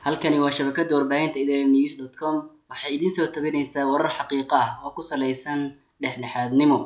Halkani waa shabakada warbaahinta idanews.com waxay idin soo tabinaysaa warar xaqiiqo ah oo ku saleysan dhexdhexaadnimo.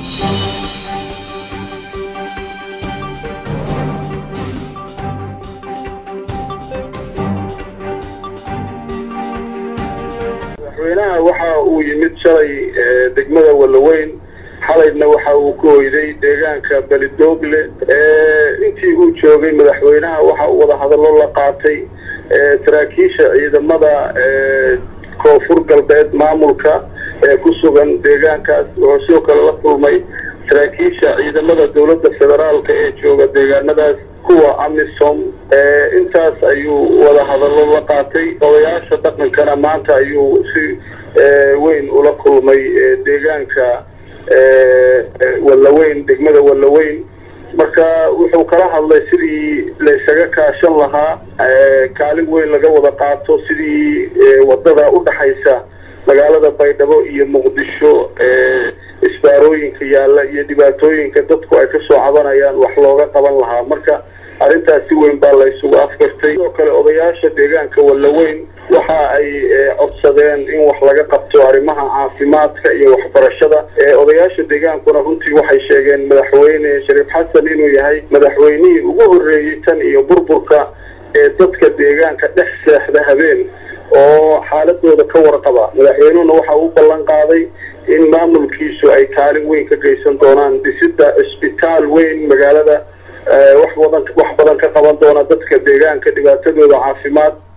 madaxweynaha waxa uu yimid shalay degmada walaweyn xalayna waxa uu ku hoyday deegaanka belidoogle intii uu joogay madaxweynaha waxa uu wada hadallo la qaatay saraakiisha ciidamada koonfur galbeed maamulka ee ku sugan deegaankaas wuxuu sidoo kale la kulmay saraakiisha ciidamada dowladda federaalka ee jooga deegaanadaas kuwa amisom intaas ayuu wada hadallo la qaatay odayaasha dhaqankana maanta ayuu si weyn ula kulmay deegaanka walaweyn degmada walaweyn marka wuxuu kala hadlay sidii laysaga kaashan lahaa kaalin weyn laga wada qaato sidii wadada u dhaxaysa magaalada baydhabo iyo muqdisho isbaarooyinka yaalla iyo dhibaatooyinka dadku ay kasoo cabanayaan wax looga qaban lahaa marka arrintaas si weyn baa la isugu afgartay sidoo kale odayaasha deegaanka walaweyn waxa ay codsadeen in wax laga qabto arrimaha caafimaadka iyo waxbarashada odayaasha deegaankuna runtii waxay sheegeen madaxweyne shariif xasan inuu yahay madaxweynihii ugu horreeyey tan iyo burburka ee dadka deegaanka dhex seexda habeen oo xaaladooda ka warqaba madaxweynuhuna waxa uu ballan qaaday in maamulkiisu ay kaalin weyn ka geysan doonaan dhisida cisbitaal weyn magaalada wax badan wax badan ka qaban doona dadka deegaanka dhibaatadooda caafimaad